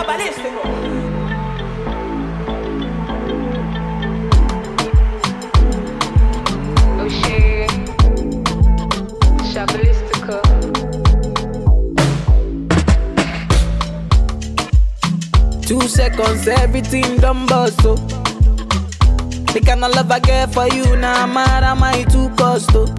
balístico. Oxê, Chabalística. Two seconds, everything done bust, oh. The kind of love I get for you, now nah, mad am I too cost, oh.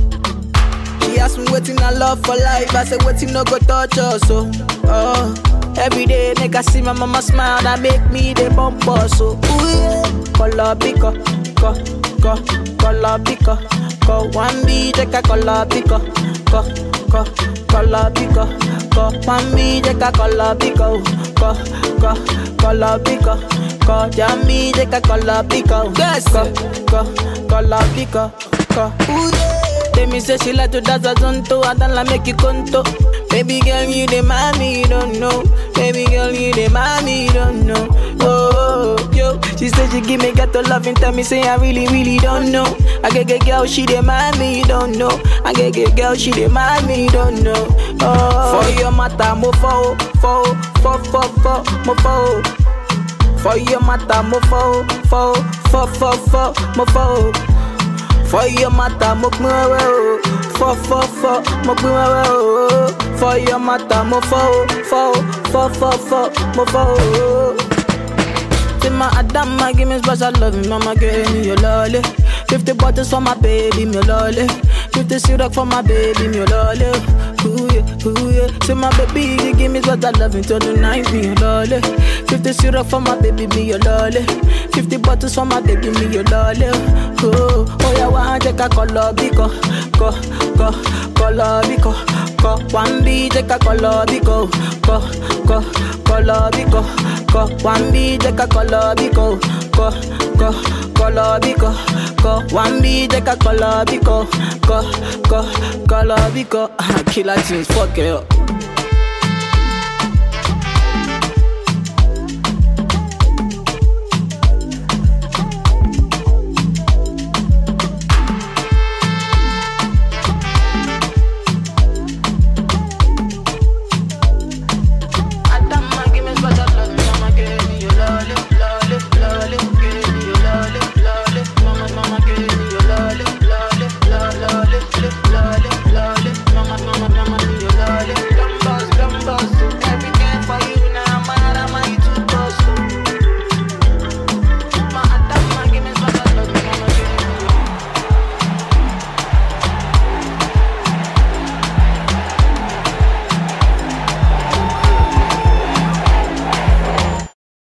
She asked me waiting I love for life, I said waiting no go touch us, oh. oh. Every day, nigga see my mama smile, that make me the bump us, so ooh yeah. Color pico, co, co, color pico, co. One B, take a color pico, co, co, color pico, co. One B, take a color pico, co, co, color pico, co. Jammy, take a color pico, yes, co, co, color pico, co. Ooh yeah. They me say she like to dance a zonto, I don't like make you conto. Baby girl, you the mommy, you don't know. Baby girl, you the mommy, you don't know. Oh, oh, yo, she said she give me ghetto love and tell me say I really, really don't know. I get get girl, she the mommy, you don't know. I get get girl, she the mommy, you don't know. Oh, for your matter, mo fo, fo, fo, fo, fo, mo fo. For your matter, mo fo, fo, fo, fo, fo, mo fo. For your matter, mo pin wewe o. Fọ fọ fọ, mo pin wewe o. For your matter, mo fọ o. Fọ o, fọ fọ fọ, mo fọ o. Say my Adama, give me special love, mama give me your lolly. Fifty bottles for my baby, me lolly. Fifty syrup for my baby, me lolly. Ooh yeah, ooh yeah. Say my baby, you give me special love until the night, me your lolly. Fifty syrup for my baby, me your lolly. Fifty bottles for my baby, me your lolly. Oh, oh yeah, one take a color biko, ko, ko, color biko, ko. One B take a color biko, ko, ko, color biko, ko. One B take a color biko, ko, ko, color biko, ko. One B take a color biko, ko, ko, color biko. Killer tunes, fuck it up.